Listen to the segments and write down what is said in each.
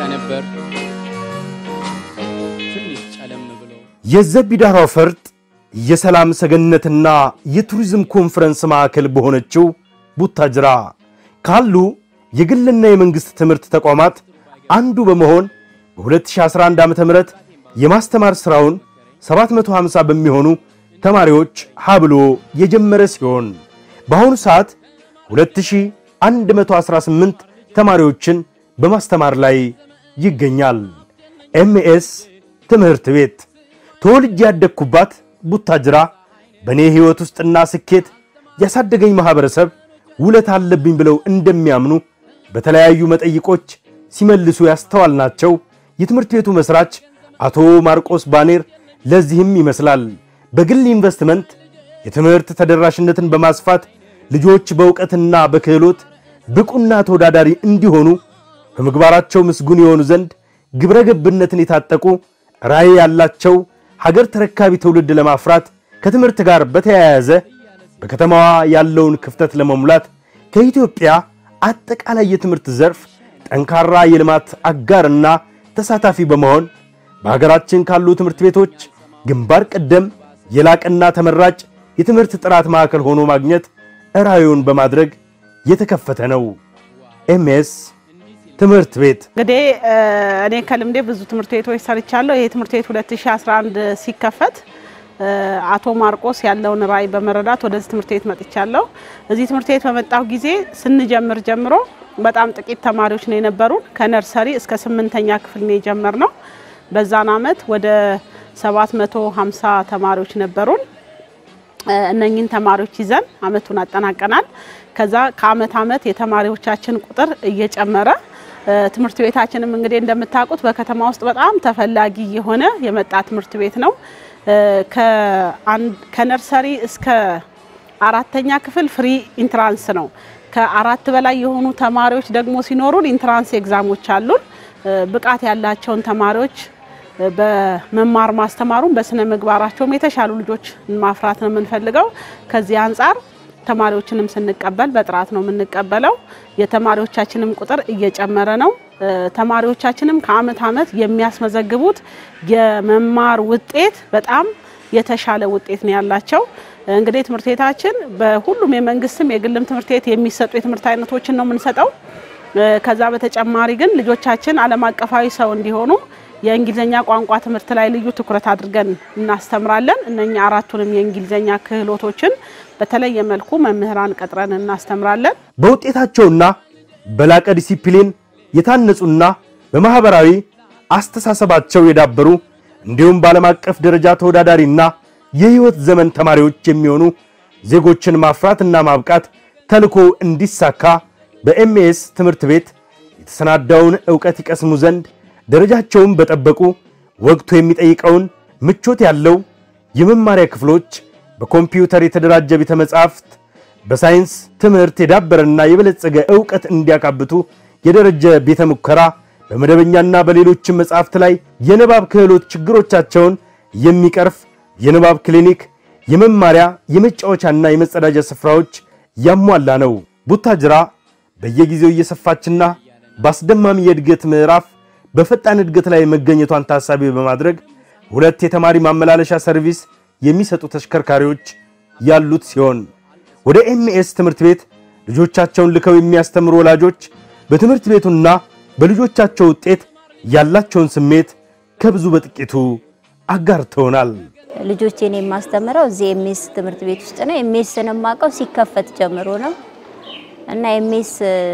ነበር ትንሽ ጨለም ብሎ የዘቢዳራው ፈርጥ የሰላም ሰገነትና የቱሪዝም ኮንፈረንስ ማዕከል በሆነችው ቡታጅራ ካሉ የግልና የመንግሥት ትምህርት ተቋማት አንዱ በመሆን በ2011 ዓ ም የማስተማር ሥራውን 750 በሚሆኑ ተማሪዎች ሀብሎ የጀመረ ሲሆን በአሁኑ ሰዓት 2118 ተማሪዎችን በማስተማር ላይ ይገኛል። ኤምኤስ ትምህርት ቤት ተወልጄ ያደግኩባት ቡታጅራ በእኔ ሕይወት ውስጥና ስኬት ያሳደገኝ ማኅበረሰብ ውለት አለብኝ ብለው እንደሚያምኑ በተለያዩ መጠይቆች ሲመልሱ ያስተዋልናቸው የትምህርት ቤቱ መሥራች አቶ ማርቆስ ባኔር ለዚህም ይመስላል በግል ኢንቨስትመንት የትምህርት ተደራሽነትን በማስፋት ልጆች በእውቀትና በክህሎት ብቁና ተወዳዳሪ እንዲሆኑ በምግባራቸው ምስጉን የሆኑ ዘንድ ግብረ ገብነትን የታጠቁ ራዕይ ያላቸው ሀገር ተረካቢ ትውልድ ለማፍራት ከትምህርት ጋር በተያያዘ በከተማዋ ያለውን ክፍተት ለመሙላት ከኢትዮጵያ አጠቃላይ የትምህርት ዘርፍ ጠንካራ የልማት አጋርና ተሳታፊ በመሆን በሀገራችን ካሉ ትምህርት ቤቶች ግንባር ቀደም የላቀና ተመራጭ የትምህርት ጥራት ማዕከል ሆኖ ማግኘት ራዕዩን በማድረግ የተከፈተ ነው። ኤምኤስ ትምህርት ቤት እንግዲህ እኔ ከልምዴ ብዙ ትምህርት ቤቶች ሰርቻለሁ። ይሄ ትምህርት ቤት 2011 ሲከፈት አቶ ማርቆስ ያለውን ራዕይ በመረዳት ወደዚህ ትምህርት ቤት መጥቻለሁ። እዚህ ትምህርት ቤት በመጣሁ ጊዜ ስንጀምር ጀምሮ በጣም ጥቂት ተማሪዎች ነው የነበሩን። ከነርሰሪ እስከ ስምንተኛ ክፍል ነው የጀመርነው። በዛን አመት ወደ 750 ተማሪዎች ነበሩን። እነኝን ተማሪዎች ይዘን አመቱን አጠናቀናል። ከዛ ከአመት አመት የተማሪዎቻችን ቁጥር እየጨመረ ትምህርት ቤታችንም እንግዲህ እንደምታውቁት በከተማ ውስጥ በጣም ተፈላጊ የሆነ የመጣ ትምህርት ቤት ነው። ከነርሰሪ እስከ አራተኛ ክፍል ፍሪ ኢንትራንስ ነው። ከአራት በላይ የሆኑ ተማሪዎች ደግሞ ሲኖሩን ኢንትራንስ ኤግዛሞች አሉን። ብቃት ያላቸውን ተማሪዎች በመማር ማስተማሩን በስነ ምግባራቸውም የተሻሉ ልጆች ማፍራት ነው የምንፈልገው። ከዚህ አንጻር ተማሪዎችንም ስንቀበል በጥራት ነው የምንቀበለው። የተማሪዎቻችንም ቁጥር እየጨመረ ነው። ተማሪዎቻችንም ከአመት አመት የሚያስመዘግቡት የመማር ውጤት በጣም የተሻለ ውጤት ነው ያላቸው። እንግዲህ ትምህርት ቤታችን በሁሉም የመንግስትም የግልም ትምህርት ቤት የሚሰጡ የትምህርት አይነቶችን ነው የምንሰጠው። ከዛ በተጨማሪ ግን ልጆቻችን ዓለም አቀፋዊ ሰው እንዲሆኑ የእንግሊዝኛ ቋንቋ ትምህርት ላይ ልዩ ትኩረት አድርገን እናስተምራለን። እነኛ አራቱንም የእንግሊዝኛ ክህሎቶችን በተለየ መልኩ መምህራን ቀጥረን እናስተምራለን። በውጤታቸውና በላቀ ዲሲፕሊን የታነጹና በማኅበራዊ አስተሳሰባቸው የዳበሩ እንዲሁም በዓለም አቀፍ ደረጃ ተወዳዳሪና የሕይወት ዘመን ተማሪዎች የሚሆኑ ዜጎችን ማፍራትና ማብቃት ተልኮ እንዲሳካ በኤምኤስ ትምህርት ቤት የተሰናዳውን ዕውቀት ይቀስሙ ዘንድ ደረጃቸውን በጠበቁ ወቅቱ የሚጠይቀውን ምቾት ያለው የመማሪያ ክፍሎች፣ በኮምፒውተር የተደራጀ ቤተ መጻሕፍት፣ በሳይንስ ትምህርት የዳበረና የበለጸገ ዕውቀት እንዲያካብቱ የደረጀ ቤተ ሙከራ፣ በመደበኛና በሌሎችም መጻሕፍት ላይ የንባብ ክህሎት ችግሮቻቸውን የሚቀርፍ የንባብ ክሊኒክ፣ የመማሪያ የመጫወቻና የመጸዳጃ ስፍራዎች ያሟላ ነው። ቡታጅራ በየጊዜው እየሰፋችና በአስደማሚ የእድገት ምዕራፍ በፈጣን እድገት ላይ መገኘቷን ታሳቢ በማድረግ ሁለት የተማሪ ማመላለሻ ሰርቪስ የሚሰጡ ተሽከርካሪዎች ያሉት ሲሆን ወደ ኤምኤስ ትምህርት ቤት ልጆቻቸውን ልከው የሚያስተምሩ ወላጆች በትምህርት ቤቱና በልጆቻቸው ውጤት ያላቸውን ስሜት ከብዙ በጥቂቱ አጋርተውናል። ልጆቼን የማስተምረው እዚህ ኤምኤስ ትምህርት ቤት ውስጥ ነው። ኤምኤስን የማውቀው ሲከፈት ጀምሮ ነው እና ኤምኤስ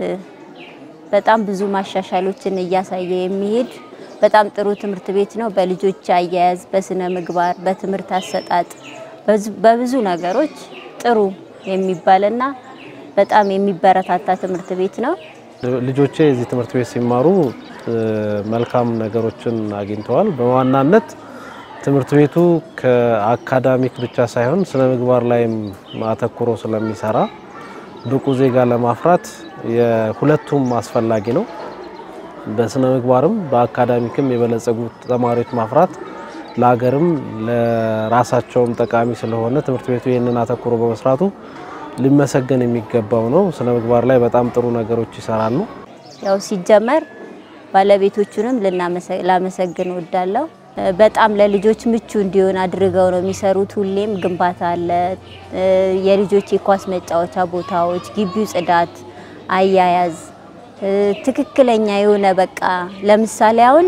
በጣም ብዙ ማሻሻሎችን እያሳየ የሚሄድ በጣም ጥሩ ትምህርት ቤት ነው። በልጆች አያያዝ፣ በስነ ምግባር፣ በትምህርት አሰጣጥ፣ በብዙ ነገሮች ጥሩ የሚባልና በጣም የሚበረታታ ትምህርት ቤት ነው። ልጆቼ እዚህ ትምህርት ቤት ሲማሩ መልካም ነገሮችን አግኝተዋል። በዋናነት ትምህርት ቤቱ ከአካዳሚክ ብቻ ሳይሆን ስነ ምግባር ላይም አተኩሮ ስለሚሰራ ብቁ ዜጋ ለማፍራት የሁለቱም አስፈላጊ ነው። በስነ ምግባርም በአካዳሚክም የበለጸጉ ተማሪዎች ማፍራት ለሀገርም ለራሳቸውም ጠቃሚ ስለሆነ ትምህርት ቤቱ ይህንን አተኩሮ በመስራቱ ሊመሰገን የሚገባው ነው። ስነ ምግባር ላይ በጣም ጥሩ ነገሮች ይሰራሉ። ያው ሲጀመር ባለቤቶቹንም ላመሰግን እወዳለሁ። በጣም ለልጆች ምቹ እንዲሆን አድርገው ነው የሚሰሩት። ሁሌም ግንባታ አለ፣ የልጆች የኳስ መጫወቻ ቦታዎች፣ ግቢው ጽዳት፣ አያያዝ ትክክለኛ የሆነ በቃ ለምሳሌ አሁን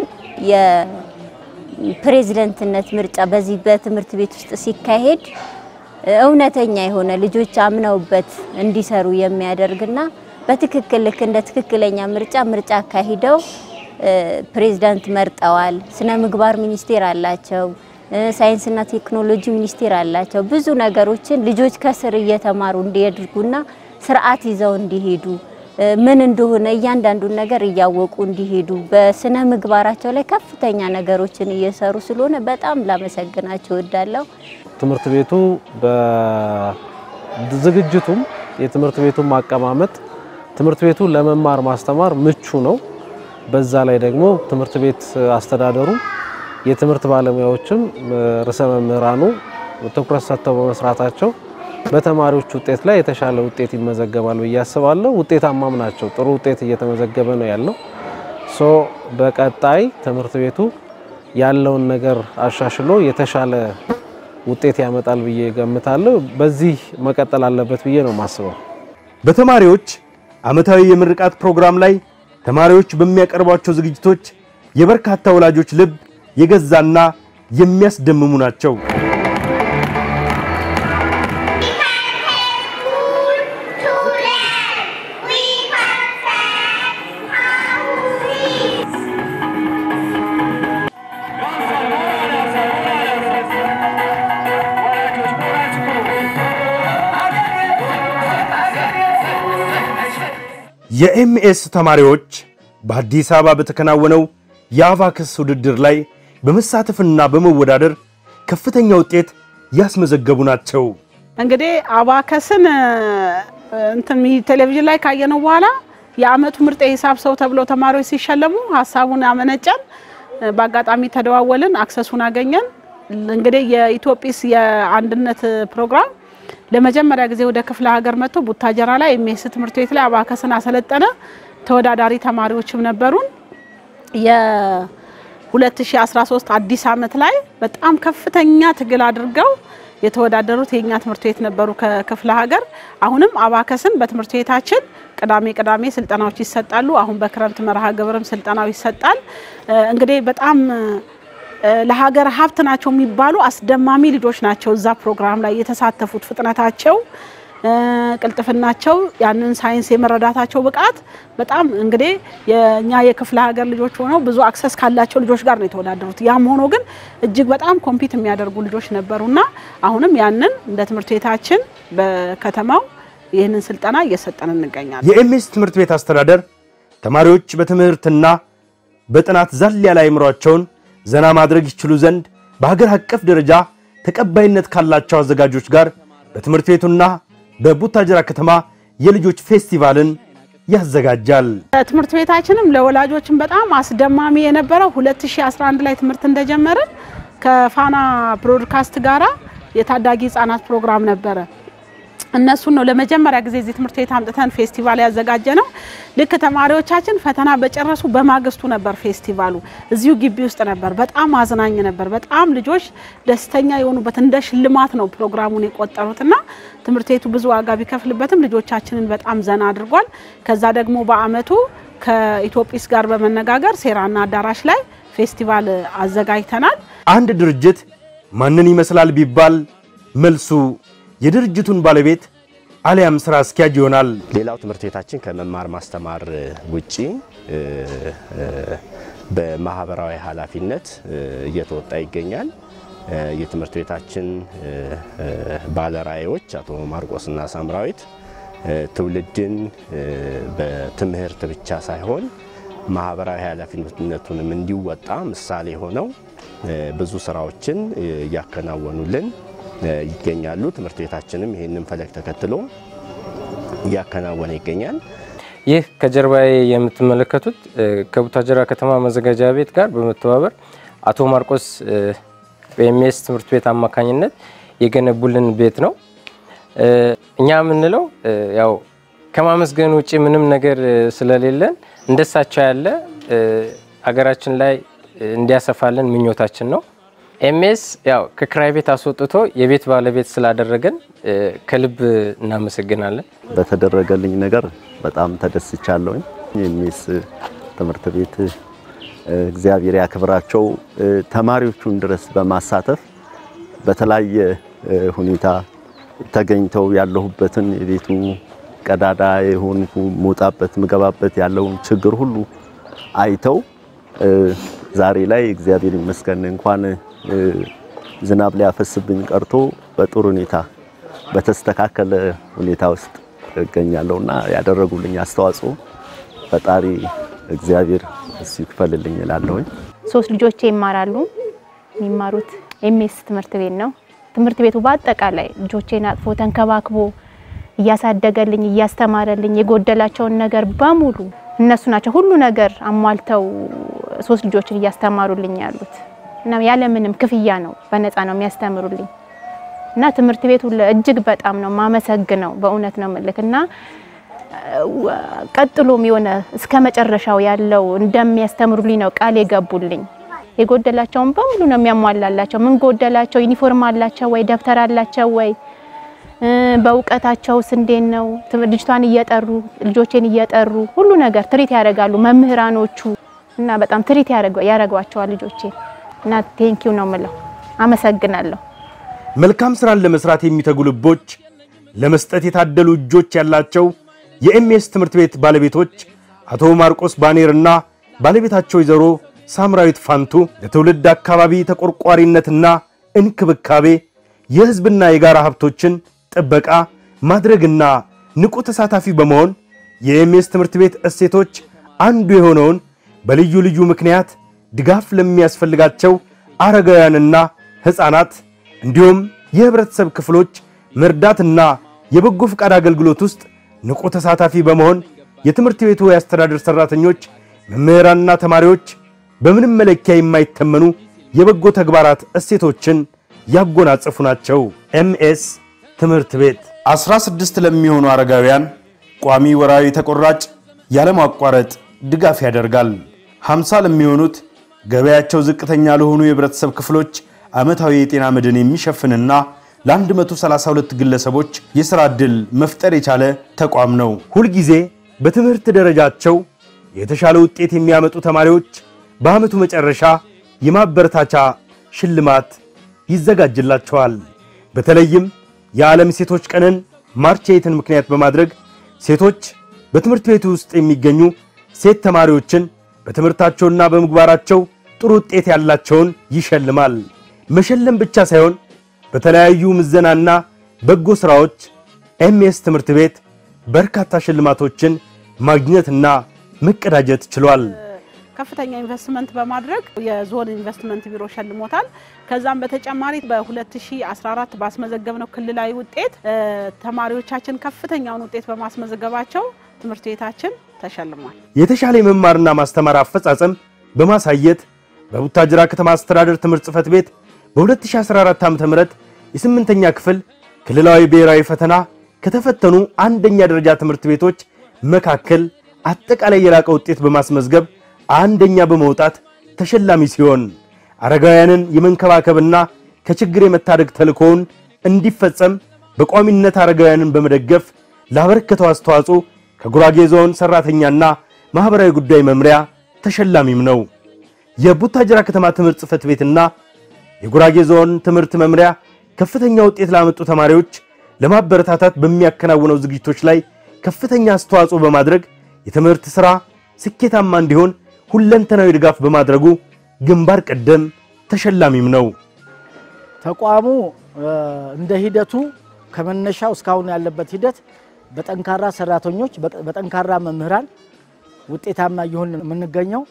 የፕሬዝደንትነት ምርጫ በዚህ በትምህርት ቤት ውስጥ ሲካሄድ እውነተኛ የሆነ ልጆች አምነውበት እንዲሰሩ የሚያደርግና በትክክል ልክ እንደ ትክክለኛ ምርጫ ምርጫ አካሂደው ፕሬዝዳንት መርጠዋል። ስነ ምግባር ሚኒስቴር አላቸው። ሳይንስና ቴክኖሎጂ ሚኒስቴር አላቸው። ብዙ ነገሮችን ልጆች ከስር እየተማሩ እንዲያድርጉና ስርዓት ይዘው እንዲሄዱ ምን እንደሆነ እያንዳንዱን ነገር እያወቁ እንዲሄዱ በስነ ምግባራቸው ላይ ከፍተኛ ነገሮችን እየሰሩ ስለሆነ በጣም ላመሰግናቸው እወዳለሁ። ትምህርት ቤቱ በዝግጅቱም የትምህርት ቤቱም አቀማመጥ ትምህርት ቤቱ ለመማር ማስተማር ምቹ ነው። በዛ ላይ ደግሞ ትምህርት ቤት አስተዳደሩ የትምህርት ባለሙያዎችም ርዕሰ መምህራኑ ትኩረት ሰጥተው በመስራታቸው በተማሪዎች ውጤት ላይ የተሻለ ውጤት ይመዘገባል ብዬ አስባለሁ። ውጤታማም ናቸው። ጥሩ ውጤት እየተመዘገበ ነው ያለው። ሶ በቀጣይ ትምህርት ቤቱ ያለውን ነገር አሻሽሎ የተሻለ ውጤት ያመጣል ብዬ ገምታለሁ። በዚህ መቀጠል አለበት ብዬ ነው የማስበው። በተማሪዎች ዓመታዊ የምርቃት ፕሮግራም ላይ ተማሪዎች በሚያቀርቧቸው ዝግጅቶች የበርካታ ወላጆች ልብ የገዛና የሚያስደምሙ ናቸው። የኤምኤስ ተማሪዎች በአዲስ አበባ በተከናወነው የአቫክስ ውድድር ላይ በመሳተፍና በመወዳደር ከፍተኛ ውጤት ያስመዘገቡ ናቸው። እንግዲህ አባከስን እንትን ቴሌቪዥን ላይ ካየነው በኋላ የአመቱ ምርጥ የሂሳብ ሰው ተብለው ተማሪዎች ሲሸለሙ ሀሳቡን አመነጨን። በአጋጣሚ ተደዋወልን፣ አክሰሱን አገኘን። እንግዲህ የኢትዮጲስ የአንድነት ፕሮግራም ለመጀመሪያ ጊዜ ወደ ክፍለ ሀገር መጥቶ ቡታጀራ ላይ ኤምኤስ ትምህርት ቤት ላይ አባከስን አሰለጠነ። ተወዳዳሪ ተማሪዎችም ነበሩን። የ2013 አዲስ አመት ላይ በጣም ከፍተኛ ትግል አድርገው የተወዳደሩት የኛ ትምህርት ቤት ነበሩ ከክፍለ ሀገር። አሁንም አባከስን በትምህርት ቤታችን ቅዳሜ ቅዳሜ ስልጠናዎች ይሰጣሉ። አሁን በክረምት መርሃ ግብርም ስልጠናው ይሰጣል። እንግዲህ በጣም ለሀገር ሀብት ናቸው የሚባሉ አስደማሚ ልጆች ናቸው እዛ ፕሮግራም ላይ የተሳተፉት። ፍጥነታቸው፣ ቅልጥፍናቸው፣ ያንን ሳይንስ የመረዳታቸው ብቃት በጣም እንግዲህ የእኛ የክፍለ ሀገር ልጆች ሆነው ብዙ አክሰስ ካላቸው ልጆች ጋር ነው የተወዳደሩት። ያም ሆኖ ግን እጅግ በጣም ኮምፒት የሚያደርጉ ልጆች ነበሩና አሁንም ያንን እንደ ትምህርት ቤታችን በከተማው ይህንን ስልጠና እየሰጠን እንገኛለን። የኤምኤስ ትምህርት ቤት አስተዳደር ተማሪዎች በትምህርትና በጥናት ዛል ያለ አእምሯቸውን ዘና ማድረግ ይችሉ ዘንድ በሀገር አቀፍ ደረጃ ተቀባይነት ካላቸው አዘጋጆች ጋር በትምህርት ቤቱና በቡታጅራ ከተማ የልጆች ፌስቲቫልን ያዘጋጃል። ትምህርት ቤታችንም ለወላጆችም በጣም አስደማሚ የነበረው 2011 ላይ ትምህርት እንደጀመርን ከፋና ብሮድካስት ጋራ የታዳጊ ህጻናት ፕሮግራም ነበረ። እነሱን ነው ለመጀመሪያ ጊዜ እዚህ ትምህርት ቤት አምጥተን ፌስቲቫል ያዘጋጀ ነው። ልክ ተማሪዎቻችን ፈተና በጨረሱ በማግስቱ ነበር ፌስቲቫሉ። እዚሁ ግቢ ውስጥ ነበር። በጣም አዝናኝ ነበር። በጣም ልጆች ደስተኛ የሆኑበት እንደ ሽልማት ነው ፕሮግራሙን የቆጠሩትና ትምህርት ቤቱ ብዙ ዋጋ ቢከፍልበትም ልጆቻችንን በጣም ዘና አድርጓል። ከዛ ደግሞ በአመቱ ከኢትዮጲስ ጋር በመነጋገር ሴራና አዳራሽ ላይ ፌስቲቫል አዘጋጅተናል። አንድ ድርጅት ማንን ይመስላል ቢባል መልሱ የድርጅቱን ባለቤት አሊያም ስራ አስኪያጅ ይሆናል። ሌላው ትምህርት ቤታችን ከመማር ማስተማር ውጪ በማህበራዊ ኃላፊነት እየተወጣ ይገኛል። የትምህርት ቤታችን ባለራዕዮች አቶ ማርቆስና ሳምራዊት ትውልድን በትምህርት ብቻ ሳይሆን ማህበራዊ ኃላፊነቱንም እንዲወጣ ምሳሌ ሆነው ብዙ ስራዎችን እያከናወኑልን ይገኛሉ። ትምህርት ቤታችንም ይህንን ፈለግ ተከትሎ እያከናወነ ይገኛል። ይህ ከጀርባዬ የምትመለከቱት ከቡታጀራ ከተማ መዘጋጃ ቤት ጋር በመተባበር አቶ ማርቆስ በኤምኤስ ትምህርት ቤት አማካኝነት የገነቡልን ቤት ነው። እኛ የምንለው ያው ከማመስገን ውጭ ምንም ነገር ስለሌለን እንደሳቸው ያለ አገራችን ላይ እንዲያሰፋልን ምኞታችን ነው። ኤምኤስ ያው ከክራይ ቤት አስወጥቶ የቤት ባለቤት ስላደረገን ከልብ እናመሰግናለን። በተደረገልኝ ነገር በጣም ተደስቻለሁኝ። ኤምኤስ ትምህርት ቤት እግዚአብሔር ያክብራቸው ተማሪዎቹን ድረስ በማሳተፍ በተለያየ ሁኔታ ተገኝተው ያለሁበትን የቤቱ ቀዳዳ የሆንኩ መውጣበት ምገባበት ያለውን ችግር ሁሉ አይተው ዛሬ ላይ እግዚአብሔር ይመስገን እንኳን ዝናብ ሊያፈስብኝ ቀርቶ በጥሩ ሁኔታ በተስተካከለ ሁኔታ ውስጥ እገኛለሁና ያደረጉልኝ አስተዋጽኦ ፈጣሪ እግዚአብሔር እሱ ይክፈልልኝ እላለሁኝ። ሶስት ልጆቼ ይማራሉ። የሚማሩት ኤምኤስ ትምህርት ቤት ነው። ትምህርት ቤቱ በአጠቃላይ ልጆቼን አቅፎ ተንከባክቦ እያሳደገልኝ እያስተማረልኝ የጎደላቸውን ነገር በሙሉ እነሱ ናቸው ሁሉ ነገር አሟልተው ሶስት ልጆችን እያስተማሩልኝ ያሉት እና ያለምንም ክፍያ ነው፣ በነፃ ነው የሚያስተምሩልኝ እና ትምህርት ቤቱ እጅግ በጣም ነው ማመሰግነው። በእውነት ነው ምልክ እና ቀጥሎም የሆነ እስከ መጨረሻው ያለው እንደሚያስተምሩልኝ ነው ቃል የገቡልኝ። የጎደላቸውን በሙሉ ነው የሚያሟላላቸው። ምን ጎደላቸው? ዩኒፎርም አላቸው ወይ? ደብተር አላቸው ወይ? በእውቀታቸውስ እንዴት ነው? ልጅቷን እየጠሩ ልጆቼን እየጠሩ ሁሉ ነገር ትሪት ያደርጋሉ መምህራኖቹ እና በጣም ትሪት ያደርጓቸዋል ልጆቼ እና ቴንኪው ነው ምለው። አመሰግናለሁ። መልካም ስራን ለመስራት የሚተጉ ልቦች፣ ለመስጠት የታደሉ እጆች ያላቸው የኤምኤስ ትምህርት ቤት ባለቤቶች አቶ ማርቆስ ባኔርና ባለቤታቸው ወይዘሮ ሳምራዊት ፋንቱ ለትውልድ አካባቢ ተቆርቋሪነትና እንክብካቤ የሕዝብና የጋራ ሀብቶችን ጥበቃ ማድረግና ንቁ ተሳታፊ በመሆን የኤምኤስ ትምህርት ቤት እሴቶች አንዱ የሆነውን በልዩ ልዩ ምክንያት ድጋፍ ለሚያስፈልጋቸው አረጋውያንና ሕፃናት እንዲሁም የህብረተሰብ ክፍሎች መርዳትና የበጎ ፈቃድ አገልግሎት ውስጥ ንቁ ተሳታፊ በመሆን የትምህርት ቤቱ የአስተዳደር ሰራተኞች፣ መምህራንና ተማሪዎች በምንም መለኪያ የማይተመኑ የበጎ ተግባራት እሴቶችን ያጎናጸፉ ናቸው። ኤምኤስ ትምህርት ቤት 16 ለሚሆኑ አረጋውያን ቋሚ ወራዊ ተቆራጭ ያለማቋረጥ ድጋፍ ያደርጋል። 50 ለሚሆኑት ገበያቸው ዝቅተኛ ለሆኑ የህብረተሰብ ክፍሎች ዓመታዊ የጤና መድን የሚሸፍንና ለ132 ግለሰቦች የሥራ ዕድል መፍጠር የቻለ ተቋም ነው። ሁልጊዜ በትምህርት ደረጃቸው የተሻለ ውጤት የሚያመጡ ተማሪዎች በዓመቱ መጨረሻ የማበረታቻ ሽልማት ይዘጋጅላቸዋል። በተለይም የዓለም ሴቶች ቀንን ማርች ኤይትን ምክንያት በማድረግ ሴቶች በትምህርት ቤቱ ውስጥ የሚገኙ ሴት ተማሪዎችን በትምህርታቸውና በምግባራቸው ጥሩ ውጤት ያላቸውን ይሸልማል። መሸለም ብቻ ሳይሆን በተለያዩ ምዘናና በጎ ሥራዎች ኤምኤስ ትምህርት ቤት በርካታ ሽልማቶችን ማግኘትና መቀዳጀት ችሏል። ከፍተኛ ኢንቨስትመንት በማድረግ የዞን ኢንቨስትመንት ቢሮ ሸልሞታል። ከዛም በተጨማሪ በ2014 ባስመዘገብነው ክልላዊ ውጤት ተማሪዎቻችን ከፍተኛውን ውጤት በማስመዘገባቸው ትምህርት ቤታችን ተሸልሟል። የተሻለ የመማርና ማስተማር አፈጻጸም በማሳየት በቡታጅራ ከተማ አስተዳደር ትምህርት ጽሕፈት ቤት በ2014 ዓ.ም የስምንተኛ ክፍል ክልላዊ ብሔራዊ ፈተና ከተፈተኑ አንደኛ ደረጃ ትምህርት ቤቶች መካከል አጠቃላይ የላቀ ውጤት በማስመዝገብ አንደኛ በመውጣት ተሸላሚ ሲሆን አረጋውያንን የመንከባከብና ከችግር የመታደግ ተልእኮውን እንዲፈጸም በቋሚነት አረጋውያንን በመደገፍ ላበረከተው አስተዋጽኦ ከጉራጌ ዞን ሰራተኛና ማህበራዊ ጉዳይ መምሪያ ተሸላሚም ነው። የቡታጅራ ከተማ ትምህርት ጽሕፈት ቤትና የጉራጌ ዞን ትምህርት መምሪያ ከፍተኛ ውጤት ላመጡ ተማሪዎች ለማበረታታት በሚያከናውነው ዝግጅቶች ላይ ከፍተኛ አስተዋጽኦ በማድረግ የትምህርት ሥራ ስኬታማ እንዲሆን ሁለንተናዊ ድጋፍ በማድረጉ ግንባር ቀደም ተሸላሚም ነው። ተቋሙ እንደ ሂደቱ ከመነሻው እስካሁን ያለበት ሂደት በጠንካራ ሰራተኞች፣ በጠንካራ መምህራን ውጤታማ እየሆን የምንገኘው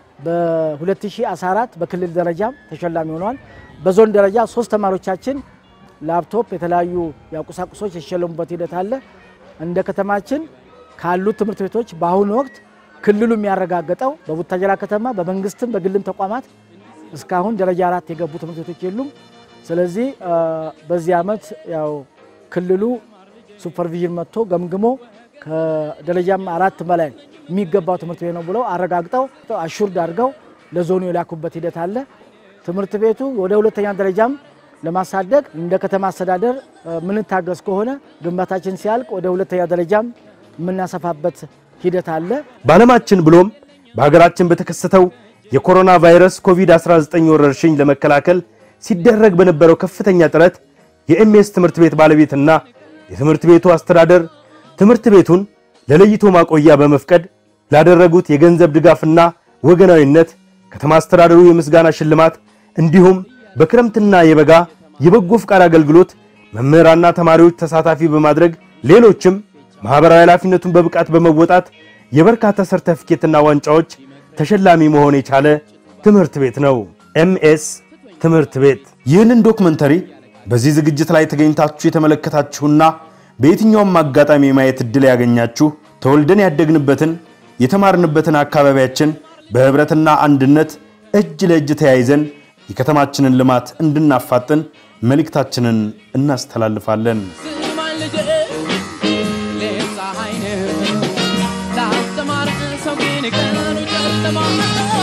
በ2014 በክልል ደረጃም ተሸላሚ ሆነዋል። በዞን ደረጃ ሶስት ተማሪዎቻችን ላፕቶፕ፣ የተለያዩ ቁሳቁሶች የተሸለሙበት ሂደት አለ። እንደ ከተማችን ካሉት ትምህርት ቤቶች በአሁኑ ወቅት ክልሉ የሚያረጋግጠው በቡታጀራ ከተማ በመንግስትም በግልም ተቋማት እስካሁን ደረጃ አራት የገቡ ትምህርት ቤቶች የሉም። ስለዚህ በዚህ ዓመት ያው ክልሉ ሱፐርቪዥን መጥቶ ገምግሞ ከደረጃም አራት በላይ የሚገባው ትምህርት ቤት ነው ብለው አረጋግጠው አሹርድ አድርገው ለዞኑ የላኩበት ሂደት አለ። ትምህርት ቤቱ ወደ ሁለተኛ ደረጃም ለማሳደግ እንደ ከተማ አስተዳደር ምንታገዝ ከሆነ ግንባታችን ሲያልቅ ወደ ሁለተኛ ደረጃም የምናሰፋበት ሂደት አለ። በዓለማችን ብሎም በሀገራችን በተከሰተው የኮሮና ቫይረስ ኮቪድ-19 ወረርሽኝ ለመከላከል ሲደረግ በነበረው ከፍተኛ ጥረት የኤምኤስ ትምህርት ቤት ባለቤትና የትምህርት ቤቱ አስተዳደር ትምህርት ቤቱን ለለይቶ ማቆያ በመፍቀድ ላደረጉት የገንዘብ ድጋፍና ወገናዊነት ከተማ አስተዳደሩ የምስጋና ሽልማት እንዲሁም በክረምትና የበጋ የበጎ ፍቃድ አገልግሎት መምህራንና ተማሪዎች ተሳታፊ በማድረግ ሌሎችም ማህበራዊ ኃላፊነቱን በብቃት በመወጣት የበርካታ ሰርተፊኬትና ዋንጫዎች ተሸላሚ መሆን የቻለ ትምህርት ቤት ነው። ኤምኤስ ትምህርት ቤት። ይህንን ዶክመንተሪ በዚህ ዝግጅት ላይ ተገኝታችሁ የተመለከታችሁና በየትኛውም አጋጣሚ የማየት ዕድል ያገኛችሁ ተወልደን ያደግንበትን የተማርንበትን አካባቢያችን በህብረትና አንድነት እጅ ለእጅ ተያይዘን የከተማችንን ልማት እንድናፋጥን መልእክታችንን እናስተላልፋለን። ስማኝ ልጄ ሌት ፀሐይ ነው ላስተማር ሰው ግን ቀኑ ጨለማ